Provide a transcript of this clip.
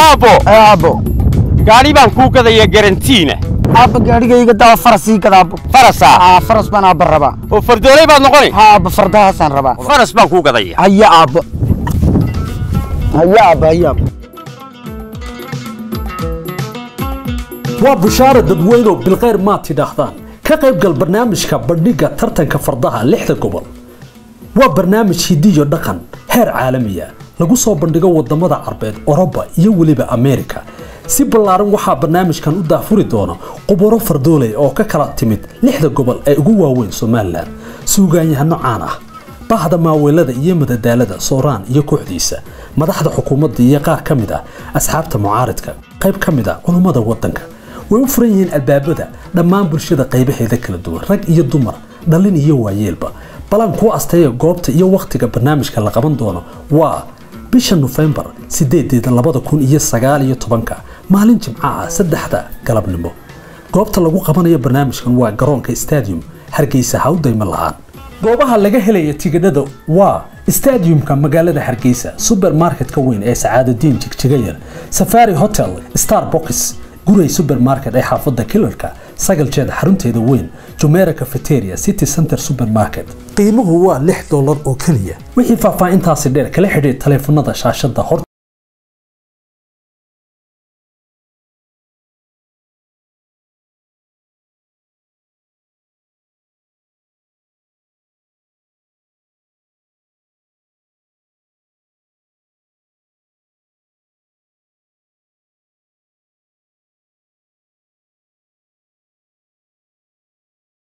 aabbo aabo gaadhi baan kuu gadaya garantiina aabba gaadhigayga dawa farasii gad aabbo farasaa aa faras baan aabba rabaa oo fardoolay baad noqoni ha aabba fardahaasaan rabaa faras baan kuu gadaya haya aabbo haya aabba haya aabbo waa bushaara dadweynow bilkhayr maad tidhaahdaan ka qaybgal barnaamijka bandhigga tartanka fardaha lixda gobol waa barnaamij hidiyo dhaqan heer caalamiya lagu soo bandhigo wadamada carbeed oroba iyo weliba ameerika si ballaaran waxaa barnaamijkan u daafuri doona qubaro fardooley oo ka kala timid lixda gobol ee ugu waaweyn somalilan suugaanyahano caan ah bahda maaweelada iyo madadaalada sooraan iyo kooxdiisa madaxda xukuumadda iyo qaar ka mid ah asxaabta mucaaridka qayb ka mid ah culummada waddanka way u furan yihiin albaabada dhammaan bulshada qaybaheeda kala duwan rag iyo dumar dhallin iyo waayeelba balan kuu asteeya goobta iyo wakhtiga barnaamijka la qaban doono waa bisha nofembar sideedeeda labada kun iyo sagaal iyo tobanka maalin jimco ah saddexda galabnimo goobta lagu qabanayo barnaamijkan waa garoonka stadium hargeysa ha u daymo lahaan goobaha laga helaya tigidhada waa stadiumka magaalada hargeysa supermarketka weyn ee sacaadadiin jigjigayar safari hotel starbox guray supermarket ee xaafadda kilarka sagaljeeda xarunteeda weyn jumera cafeteria city center supermarket qiimuhu waa lix dolar oo keliya wixii faahfaahintaasi dheer kala xidhiir taleefanada shaashada hor